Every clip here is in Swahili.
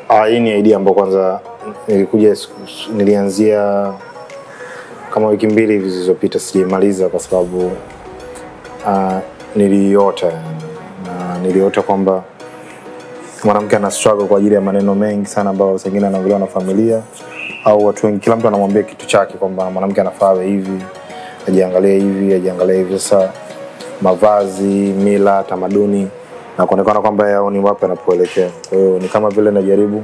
Ah, hii ni idea ambayo kwanza nilikuja siku- nilianzia kama wiki mbili hivi zilizopita, sijaimaliza kwa sababu uh, niliota yani. na niliota kwamba mwanamke ana struggle kwa ajili ya maneno mengi sana ambayo sengine anaongelewa na familia au watu wengi, kila mtu anamwambia kitu chake kwamba mwanamke anafaa awe hivi, ajiangalie hivi, ajiangalie hivi. Sasa mavazi, mila, tamaduni na kuonekana kwamba yeye haoni wapi anapoelekea. Kwa hiyo ni kama vile najaribu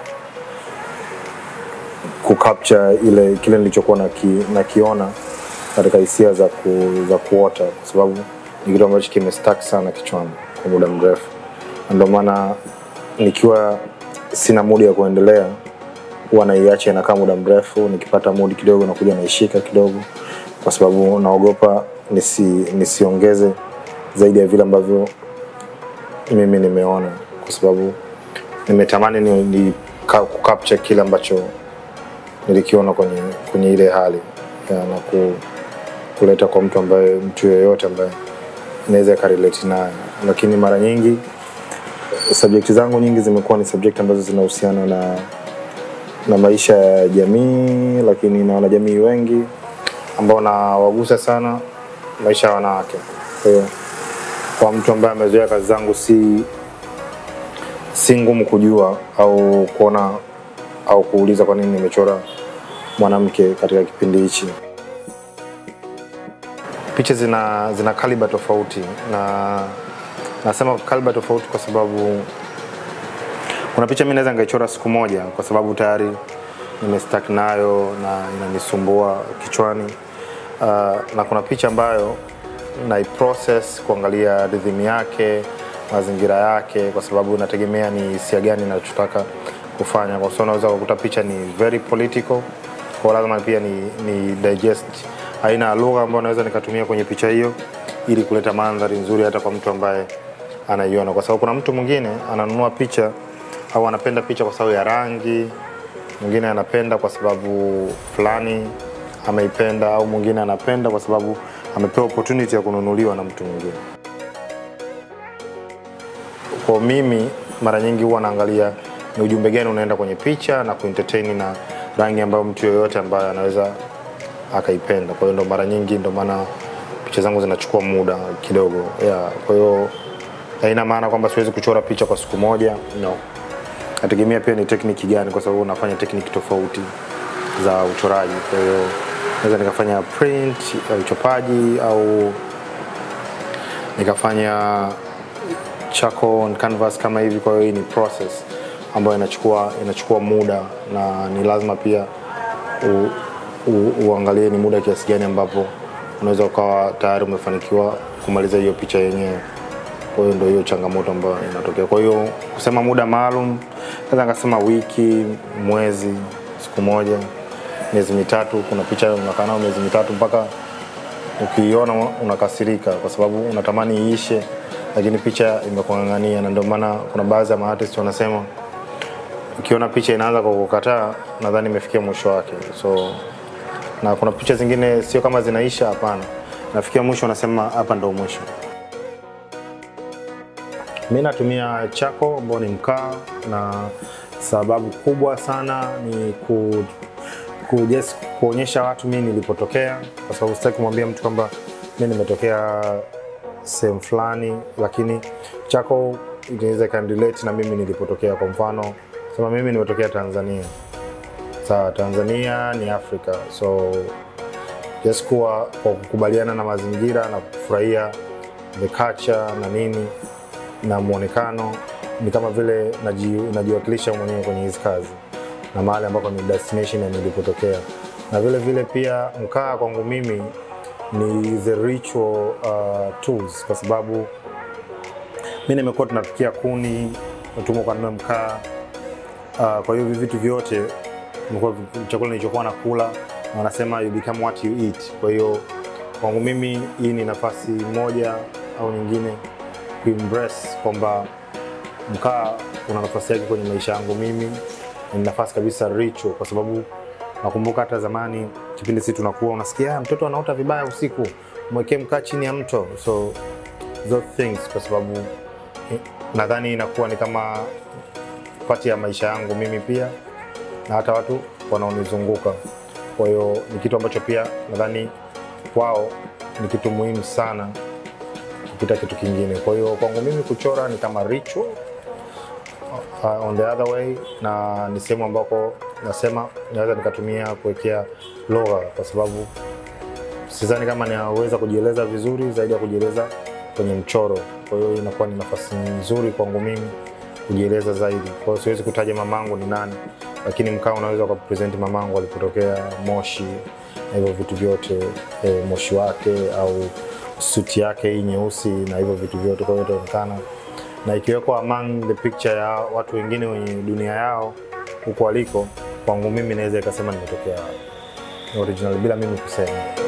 kucapture ile kile nilichokuwa naki, nakiona katika hisia za, ku, za kuota kwa sababu ni kitu ambacho kimestack sana kichwani kwa muda mrefu, na ndio maana nikiwa sina mudi ya kuendelea huwa naiacha inakaa muda mrefu. Nikipata mudi kidogo nakuja naishika kidogo, kwa sababu naogopa nisi, nisiongeze zaidi ya vile ambavyo mimi nimeona, kwa sababu nimetamani ni, ni ka- kucapture kile ambacho nilikiona kwenye, kwenye ile hali ya, na ku, kuleta kwa mtu ambaye mtu yeyote ambaye inaweza ikarelate naye, lakini mara nyingi subject zangu nyingi zimekuwa ni subject ambazo zinahusiana na na maisha ya jamii, lakini na wanajamii wengi ambao nawagusa sana maisha ya wanawake. Kwa hiyo kwa mtu ambaye amezoea kazi zangu, si si ngumu kujua au kuona au kuuliza kwa nini nimechora mwanamke katika kipindi hichi. Picha zina zina kaliba tofauti, na nasema kaliba tofauti kwa sababu kuna picha mimi naweza nikaichora siku moja kwa sababu tayari nimestack nayo na inanisumbua kichwani. Uh, na kuna picha ambayo naiprocess kuangalia rhythm yake, mazingira yake, kwa sababu inategemea ni hisia gani ninachotaka kufanya. Kwa sababu unaweza kukuta picha ni very political, kwa lazima pia ni, ni digest aina ya lugha ambayo naweza nikatumia kwenye picha hiyo ili kuleta mandhari nzuri hata kwa mtu ambaye anaiona, kwa sababu kuna mtu mwingine ananunua picha au anapenda picha kwa sababu ya rangi, mwingine anapenda kwa sababu fulani ameipenda, au mwingine anapenda kwa sababu amepewa opportunity ya kununuliwa na mtu mwingine. Kwa mimi mara nyingi huwa naangalia ni ujumbe gani unaenda kwenye picha na kuentertain na rangi ambayo mtu yoyote ambaye anaweza akaipenda. Kwa hiyo ndo mara nyingi, ndo maana picha zangu zinachukua muda kidogo yeah. Kwa hiyo haina maana kwamba siwezi kuchora picha kwa siku moja no. Nategemea pia ni tekniki gani, kwa sababu nafanya tekniki tofauti za uchoraji. Kwa hiyo naweza nikafanya print ya uchopaji au nikafanya charcoal on canvas kama hivi. Kwa hiyo hii ni process ambayo inachukua inachukua muda na ni lazima pia u, u, uangalie ni muda kiasi gani ambapo unaweza ukawa tayari umefanikiwa kumaliza hiyo picha yenyewe. Kwa hiyo ndio hiyo changamoto ambayo inatokea. Kwa hiyo kusema muda maalum, naweza nikasema wiki, mwezi, siku moja, miezi mitatu. Kuna picha unakaa nayo miezi mitatu mpaka ukiiona unakasirika, kwa sababu unatamani iishe, lakini picha imekung'ang'ania, na ndio maana kuna baadhi ya maartist wanasema ukiona picha inaanza kwa kukataa, nadhani imefikia mwisho wake. So na kuna picha zingine sio kama zinaisha, hapana, nafikia mwisho, unasema hapa ndo mwisho. Mi natumia chako ambao ni mkaa, na sababu kubwa sana ni ku, ku just kuonyesha watu mimi nilipotokea, kwa sababu sitaki kumwambia mtu kwamba mi nimetokea sehemu fulani, lakini chako inaweza ikanilete na mimi nilipotokea. Kwa mfano sema mimi nimetokea Tanzania, sawa, Tanzania ni Afrika, so just kuwa kwa kukubaliana na mazingira na kufurahia the culture na nini na mwonekano ni kama vile naji- najiwakilisha mwenyewe kwenye hizi kazi na mahali ambako ni destination ya nilipotokea, na vile vile pia mkaa kwangu mimi ni the ritual uh, tools, kwa sababu mi nimekuwa tunapikia kuni, utumwa ukanunua mkaa uh, kwa hiyo hivi vitu vyote imekuwa vi- chakula nilichokuwa nakula, na wanasema you become what you eat. Kwa hiyo kwangu mimi hii ni nafasi moja au nyingine kuembrace kwamba mkaa una nafasi yake kwenye maisha yangu mimi, ni nafasi kabisa ritual, kwa sababu nakumbuka hata zamani kipindi sisi tunakuwa unasikia "Ah, mtoto anaota vibaya usiku, mwekee mkaa chini ya mto, so those things, kwa sababu eh, nadhani inakuwa ni kama pati ya maisha yangu mimi pia na hata watu wanaonizunguka. Kwa hiyo ni kitu ambacho pia nadhani kwao ni kitu muhimu sana kupita kitu kingine. Kwa hiyo kwangu mimi kuchora ni kama ritual uh, on the other way, na ni sehemu ambako nasema naweza nikatumia kuwekea lugha, kwa sababu sidhani kama ninaweza kujieleza vizuri zaidi ya kujieleza kwenye mchoro. Kwa hiyo inakuwa ni nafasi nzuri kwangu mimi kujieleza zaidi. Kwa hiyo siwezi kutaja mamangu ni nani, lakini mkaa unaweza ukapresent mamangu alipotokea Moshi na hivyo vitu vyote e, moshi wake au suti yake hii nyeusi na hivyo vitu vyote, kwa hiyo itaonekana na ikiwekwa among the picture ya watu wengine wenye dunia yao huko waliko, kwangu mimi naweza ikasema nimetokea original bila mimi kusema.